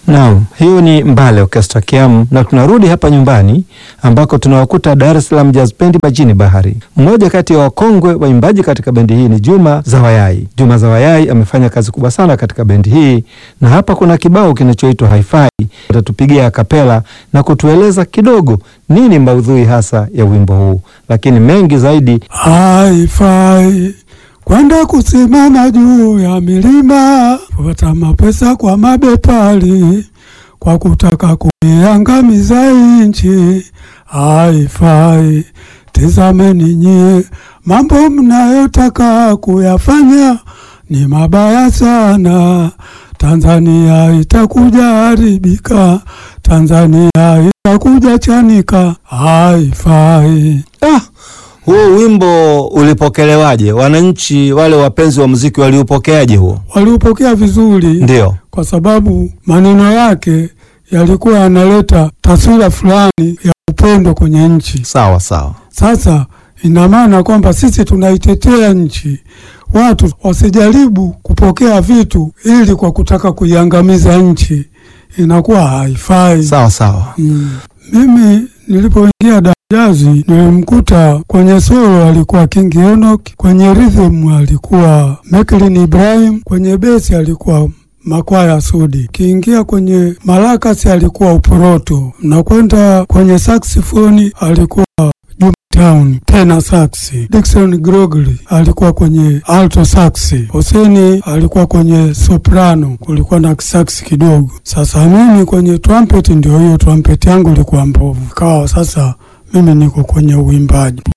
Naam, hiyo ni Mbale Orchestra Kiamu, na tunarudi hapa nyumbani ambako tunawakuta Dar es Salaam Jazz Band majini Bahari. Mmoja kati ya wakongwe waimbaji katika bendi hii ni Juma Zawayai. Juma Zawayai amefanya kazi kubwa sana katika bendi hii, na hapa kuna kibao kinachoitwa Hi-Fi. Atatupigia kapela na kutueleza kidogo nini maudhui hasa ya wimbo huu, lakini mengi zaidi Haifai kwenda kusimama juu ya milima, kupata mapesa kwa mabepari, kwa kutaka kuiangamiza nchi. Haifai, tizameni nyie, mambo mnayotaka kuyafanya ni mabaya sana. Tanzania itakuja haribika, Tanzania itakuja chanika. Haifai. Ah, huo wimbo ulipokelewaje? Wananchi wale wapenzi wa muziki waliupokeaje huo? Waliupokea vizuri Ndio. kwa sababu maneno yake yalikuwa yanaleta taswira fulani ya upendo kwenye nchi. Sawa sawa. Sasa ina maana kwamba sisi tunaitetea nchi, watu wasijaribu kupokea vitu ili kwa kutaka kuiangamiza nchi, inakuwa haifai. Sawa sawa. Mm. Mimi nilipoingia Dajazi nilimkuta kwenye solo alikuwa King Enoch, kwenye rhythm alikuwa Meklin Ibrahim, kwenye besi alikuwa Makwaya Sudi, kiingia kwenye malakasi alikuwa Uporoto, na kwenda kwenye saxifoni alikuwa Juma Town tena saxi. Dickson Grogli alikuwa kwenye alto saxi. Hoseni alikuwa kwenye soprano, kulikuwa na saxi kidogo. Sasa mimi kwenye trumpet, ndio hiyo trumpet yangu ilikuwa mbovu, kawa sasa mimi niko kwenye uimbaji.